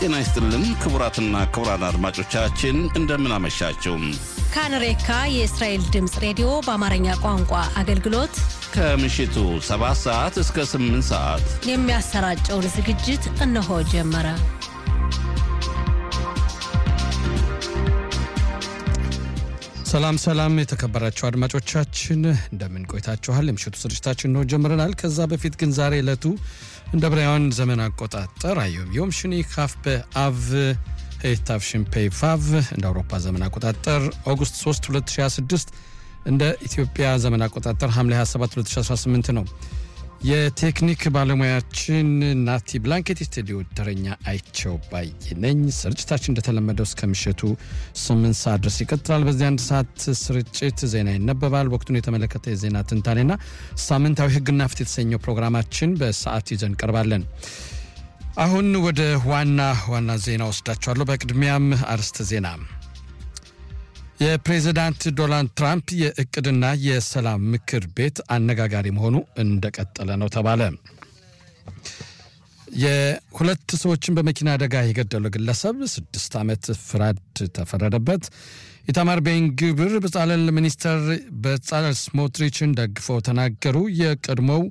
ጤና ይስጥልን ክቡራትና ክቡራን አድማጮቻችን እንደምን አመሻችሁ። ካንሬካ የእስራኤል ድምፅ ሬዲዮ በአማርኛ ቋንቋ አገልግሎት ከምሽቱ 7 ሰዓት እስከ 8 ሰዓት የሚያሰራጨውን ዝግጅት እነሆ ጀመረ። ሰላም ሰላም፣ የተከበራችሁ አድማጮቻችን እንደምን ቆይታችኋል? የምሽቱ ስርጭታችን ነው ጀምረናል። ከዛ በፊት ግን ዛሬ ዕለቱ እንደ ብራውያን ዘመን አቆጣጠር አዮም ዮም ሽኒ ካፍ በአቭ ሄታፍ ሽምፔይ ቫቭ እንደ አውሮፓ ዘመን አቆጣጠር ኦገስት 3 2026 እንደ ኢትዮጵያ ዘመን አቆጣጠር ሐምሌ 27 2018 ነው። የቴክኒክ ባለሙያችን ናቲ ብላንኬት፣ ስቱዲዮ ተረኛ አይቸው ባይ ነኝ። ስርጭታችን እንደተለመደው እስከ ምሽቱ ስምንት ሰዓት ድረስ ይቀጥላል። በዚህ አንድ ሰዓት ስርጭት ዜና ይነበባል። ወቅቱን የተመለከተ የዜና ትንታኔና ሳምንታዊ ሕግና ፍትህ የተሰኘው ፕሮግራማችን በሰዓት ይዘን ቀርባለን። አሁን ወደ ዋና ዋና ዜና ወስዳችኋለሁ። በቅድሚያም አርዕስተ ዜና የፕሬዚዳንት ዶናልድ ትራምፕ የእቅድና የሰላም ምክር ቤት አነጋጋሪ መሆኑ እንደቀጠለ ነው ተባለ። የሁለት ሰዎችን በመኪና አደጋ የገደለው ግለሰብ ስድስት ዓመት ፍርድ ተፈረደበት። ኢታማር ቤን ግብር በጻለል ሚኒስተር በጻለል ስሞትሪችን ደግፈው ተናገሩ። የቀድሞው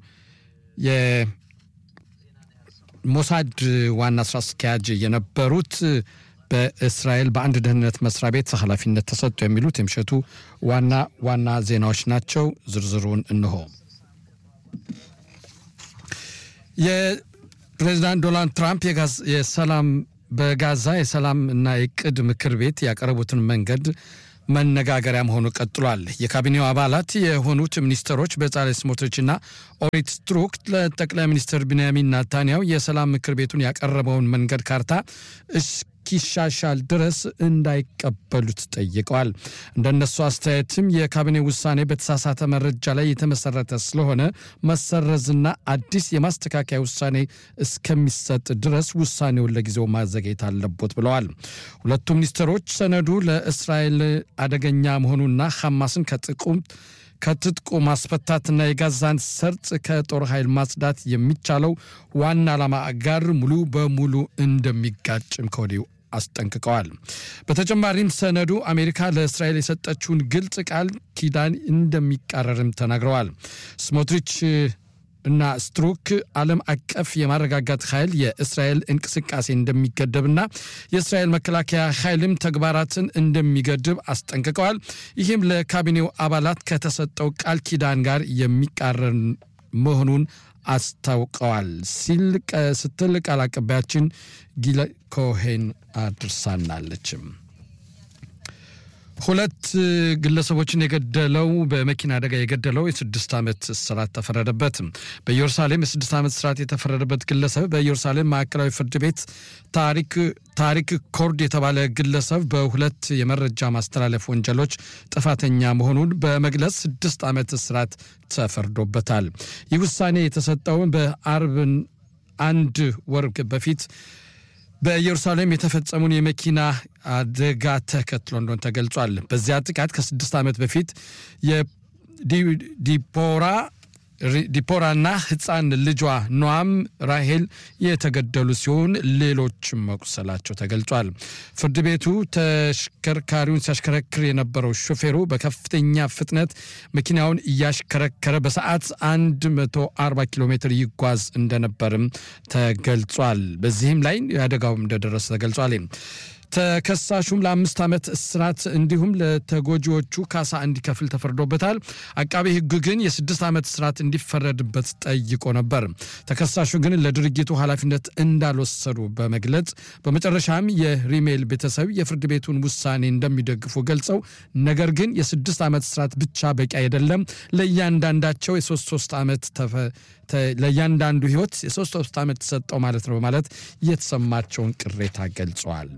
የሞሳድ ዋና ስራ አስኪያጅ የነበሩት በእስራኤል በአንድ ደህንነት መስሪያ ቤት ኃላፊነት ተሰጡ የሚሉት የምሽቱ ዋና ዋና ዜናዎች ናቸው። ዝርዝሩን እንሆ። የፕሬዚዳንት ዶናልድ ትራምፕ የሰላም በጋዛ የሰላም እና የቅድ ምክር ቤት ያቀረቡትን መንገድ መነጋገሪያ መሆኑ ቀጥሏል። የካቢኔው አባላት የሆኑት ሚኒስትሮች በጻሌ ስሞትሪችና ኦሪት ስትሩክ ለጠቅላይ ሚኒስትር ቢንያሚን ናታንያው የሰላም ምክር ቤቱን ያቀረበውን መንገድ ካርታ እስኪሻሻል ድረስ እንዳይቀበሉት ጠይቀዋል። እንደነሱ አስተያየትም የካቢኔ ውሳኔ በተሳሳተ መረጃ ላይ የተመሰረተ ስለሆነ መሰረዝና አዲስ የማስተካከያ ውሳኔ እስከሚሰጥ ድረስ ውሳኔውን ለጊዜው ማዘግየት አለቦት ብለዋል። ሁለቱ ሚኒስትሮች ሰነዱ ለእስራኤል አደገኛ መሆኑና ሐማስን ከጥቁም ከትጥቁ ማስፈታትና የጋዛን ሰርጥ ከጦር ኃይል ማጽዳት የሚቻለው ዋና ዓላማ ጋር ሙሉ በሙሉ እንደሚጋጭም ከወዲሁ አስጠንቅቀዋል። በተጨማሪም ሰነዱ አሜሪካ ለእስራኤል የሰጠችውን ግልጽ ቃል ኪዳን እንደሚቃረርም ተናግረዋል። ስሞትሪች እና ስትሩክ ዓለም አቀፍ የማረጋጋት ኃይል የእስራኤል እንቅስቃሴ እንደሚገደብና የእስራኤል መከላከያ ኃይልም ተግባራትን እንደሚገድብ አስጠንቅቀዋል። ይህም ለካቢኔው አባላት ከተሰጠው ቃል ኪዳን ጋር የሚቃረን መሆኑን አስታውቀዋል ሲል ስትል ቃል አቀባያችን ጊለ ኮሄን አድርሳናለችም። ሁለት ግለሰቦችን የገደለው በመኪና አደጋ የገደለው የስድስት ዓመት እስራት ተፈረደበት። በኢየሩሳሌም የስድስት ዓመት እስራት የተፈረደበት ግለሰብ በኢየሩሳሌም ማዕከላዊ ፍርድ ቤት ታሪክ ኮርድ የተባለ ግለሰብ በሁለት የመረጃ ማስተላለፍ ወንጀሎች ጥፋተኛ መሆኑን በመግለጽ ስድስት ዓመት እስራት ተፈርዶበታል። ይህ ውሳኔ የተሰጠው በአርብ አንድ ወር በፊት በኢየሩሳሌም የተፈጸሙን የመኪና አደጋ ተከትሎ እንደሆነ ተገልጿል። በዚያ ጥቃት ከስድስት ዓመት በፊት የዲፖራ ዲፖራና ሕፃን ልጇ ኗም ራሄል የተገደሉ ሲሆን ሌሎችም መቁሰላቸው ተገልጿል። ፍርድ ቤቱ ተሽከርካሪውን ሲያሽከረክር የነበረው ሾፌሩ በከፍተኛ ፍጥነት መኪናውን እያሽከረከረ በሰዓት 140 ኪሎ ሜትር ይጓዝ እንደነበርም ተገልጿል። በዚህም ላይ አደጋው እንደደረሰ ተገልጿል። ተከሳሹም ለአምስት ዓመት እስራት እንዲሁም ለተጎጂዎቹ ካሳ እንዲከፍል ተፈርዶበታል። አቃቤ ሕግ ግን የስድስት ዓመት እስራት እንዲፈረድበት ጠይቆ ነበር። ተከሳሹ ግን ለድርጊቱ ኃላፊነት እንዳልወሰዱ በመግለጽ በመጨረሻም የሪሜል ቤተሰብ የፍርድ ቤቱን ውሳኔ እንደሚደግፉ ገልጸው ነገር ግን የስድስት ዓመት እስራት ብቻ በቂ አይደለም፣ ለእያንዳንዳቸው የሶስት ሶስት ዓመት ለእያንዳንዱ ህይወት የሶስት ሶስት ዓመት ተሰጠው ማለት ነው በማለት የተሰማቸውን ቅሬታ ገልጸዋል።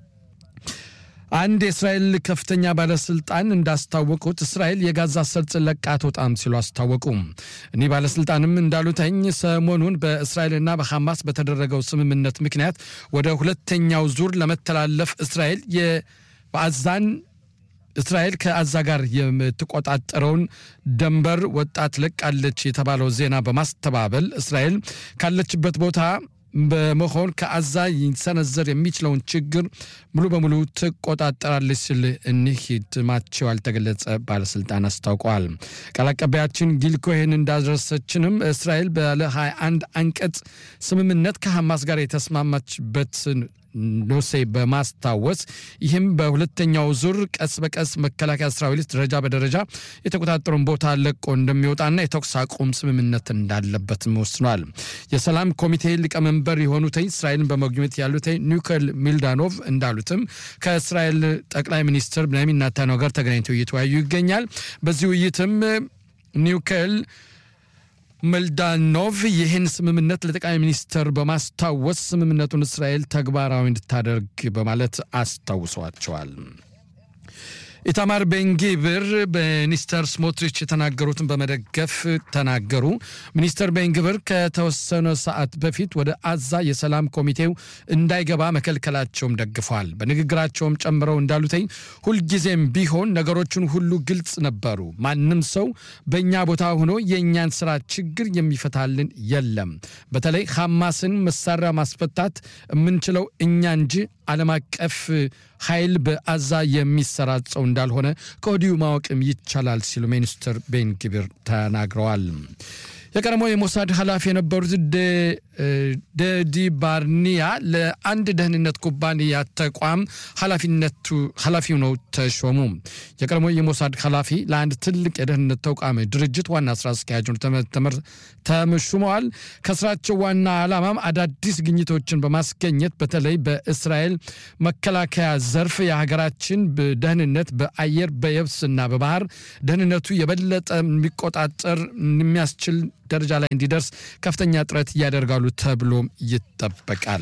አንድ የእስራኤል ከፍተኛ ባለስልጣን እንዳስታወቁት እስራኤል የጋዛ ሰርጥን ለቃ አትወጣም ሲሉ አስታወቁ። እኒህ ባለስልጣንም እንዳሉተኝ ሰሞኑን በእስራኤልና በሐማስ በተደረገው ስምምነት ምክንያት ወደ ሁለተኛው ዙር ለመተላለፍ እስራኤል በአዛን እስራኤል ከአዛ ጋር የምትቆጣጠረውን ደንበር ወጣት ለቃለች የተባለው ዜና በማስተባበል እስራኤል ካለችበት ቦታ በመሆን ከአዛ ሊሰነዘር የሚችለውን ችግር ሙሉ በሙሉ ትቆጣጠራለች ሲል እኒህ ስማቸው ያልተገለጸ ባለስልጣን አስታውቀዋል። ቃል አቀባያችን ጊል ኮሄን እንዳደረሰችንም እስራኤል ባለ 21 አንቀጽ ስምምነት ከሐማስ ጋር የተስማማችበትን ኖሴ በማስታወስ ይህም በሁለተኛው ዙር ቀስ በቀስ መከላከያ ሰራዊት ደረጃ በደረጃ የተቆጣጠሩን ቦታ ለቆ እንደሚወጣና የተኩስ አቁም ስምምነት እንዳለበትም ወስኗል። የሰላም ኮሚቴ ሊቀመንበር የሆኑት እስራኤልን በመጎብኘት ያሉት ኒኮል ሚልዳኖቭ እንዳሉትም ከእስራኤል ጠቅላይ ሚኒስትር ቤንያሚን ኔታንያሁ ጋር ተገናኝተው እየተወያዩ ይገኛል። በዚህ ውይይትም ኒውከል መልዳኖቭ ይህን ስምምነት ለጠቅላይ ሚኒስትር በማስታወስ ስምምነቱን እስራኤል ተግባራዊ እንድታደርግ በማለት አስታውሰዋቸዋል። ኢታማር ቤንጊብር ሚኒስተር ስሞትሪች የተናገሩትን በመደገፍ ተናገሩ። ሚኒስተር ቤንጊብር ከተወሰነ ሰዓት በፊት ወደ አዛ የሰላም ኮሚቴው እንዳይገባ መከልከላቸውም ደግፈዋል። በንግግራቸውም ጨምረው እንዳሉትኝ ሁልጊዜም ቢሆን ነገሮችን ሁሉ ግልጽ ነበሩ። ማንም ሰው በእኛ ቦታ ሆኖ የእኛን ስራ ችግር የሚፈታልን የለም። በተለይ ሐማስን መሳሪያ ማስፈታት የምንችለው እኛ እንጂ ዓለም አቀፍ ኃይል በአዛ የሚሰራጨው እንዳልሆነ ከወዲሁ ማወቅም ይቻላል ሲሉ ሚኒስትር ቤን ግቢር ተናግረዋል። የቀድሞ የሞሳድ ኃላፊ የነበሩት ደዲ ባርኒያ ለአንድ ደህንነት ኩባንያ ተቋም ኃላፊነቱ ኃላፊ ነው ተሾሙ። የቀድሞ የሞሳድ ኃላፊ ለአንድ ትልቅ የደህንነት ተቋም ድርጅት ዋና ስራ አስኪያጅ ተመሹመዋል። ከስራቸው ዋና ዓላማም አዳዲስ ግኝቶችን በማስገኘት በተለይ በእስራኤል መከላከያ ዘርፍ የሀገራችን ደህንነት በአየር በየብስና በባህር ደህንነቱ የበለጠ የሚቆጣጠር የሚያስችል ደረጃ ላይ እንዲደርስ ከፍተኛ ጥረት ያደርጋሉ ተብሎም ይጠበቃል።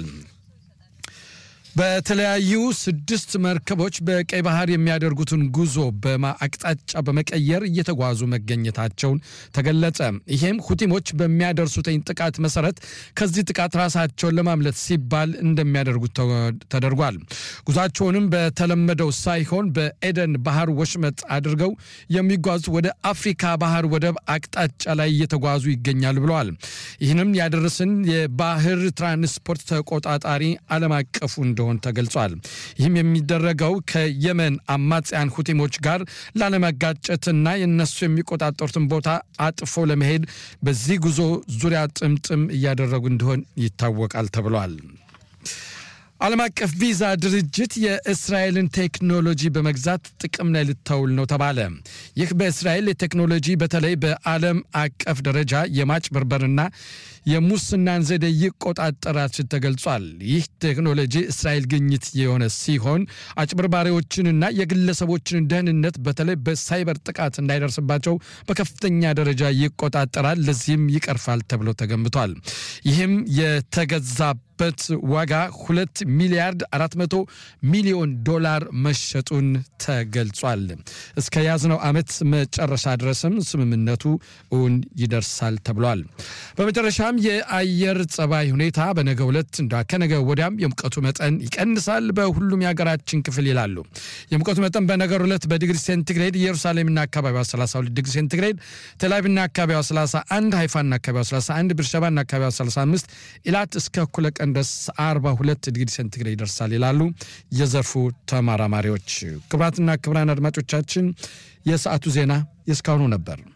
በተለያዩ ስድስት መርከቦች በቀይ ባህር የሚያደርጉትን ጉዞ በአቅጣጫ በመቀየር እየተጓዙ መገኘታቸውን ተገለጸ። ይህም ሁቲሞች በሚያደርሱትኝ ጥቃት መሰረት ከዚህ ጥቃት ራሳቸውን ለማምለጥ ሲባል እንደሚያደርጉት ተደርጓል። ጉዟቸውንም በተለመደው ሳይሆን በኤደን ባህር ወሽመጥ አድርገው የሚጓዙ ወደ አፍሪካ ባህር ወደብ አቅጣጫ ላይ እየተጓዙ ይገኛል ብለዋል። ይህንም ያደረስን የባህር ትራንስፖርት ተቆጣጣሪ ዓለም አቀፉ እንደሆነ ተገልጿል። ይህም የሚደረገው ከየመን አማጽያን ሁቲሞች ጋር ላለመጋጨትና የነሱ የሚቆጣጠሩትን ቦታ አጥፎ ለመሄድ በዚህ ጉዞ ዙሪያ ጥምጥም እያደረጉ እንደሆን ይታወቃል ተብሏል። ዓለም አቀፍ ቪዛ ድርጅት የእስራኤልን ቴክኖሎጂ በመግዛት ጥቅም ላይ ልታውል ነው ተባለ። ይህ በእስራኤል የቴክኖሎጂ በተለይ በዓለም አቀፍ ደረጃ የማጭበርበርና የሙስናን ዘዴ ይቆጣጠራል ሲል ተገልጿል። ይህ ቴክኖሎጂ እስራኤል ግኝት የሆነ ሲሆን አጭበርባሪዎችንና የግለሰቦችን ደህንነት በተለይ በሳይበር ጥቃት እንዳይደርስባቸው በከፍተኛ ደረጃ ይቆጣጠራል፣ ለዚህም ይቀርፋል ተብሎ ተገምቷል። ይህም የተገዛ በት ዋጋ ሁለት ሚሊያርድ አራት መቶ ሚሊዮን ዶላር መሸጡን ተገልጿል። እስከ ያዝነው ዓመት መጨረሻ ድረስም ስምምነቱ እውን ይደርሳል ተብሏል። በመጨረሻም የአየር ጸባይ ሁኔታ በነገ ሁለት እንዳ ከነገ ወዲያም የሙቀቱ መጠን ይቀንሳል በሁሉም የሀገራችን ክፍል ይላሉ። የሙቀቱ መጠን በነገ ሁለት በዲግሪ ሴንቲግሬድ ኢየሩሳሌምና አካባቢዋ 32 ዲግሪ ሴንቲግሬድ፣ ቴልአቪቭና አካባቢዋ 31፣ ሃይፋና አካባቢዋ 31፣ ብርሸባና አካባቢዋ 35፣ ኢላት እስከ እኩለ ቀን ድረስ 42 ዲግሪ ሴንቲግሬድ ይደርሳል ይላሉ የዘርፉ ተመራማሪዎች። ክቡራትና ክቡራን አድማጮቻችን የሰዓቱ ዜና የእስካሁኑ ነበር።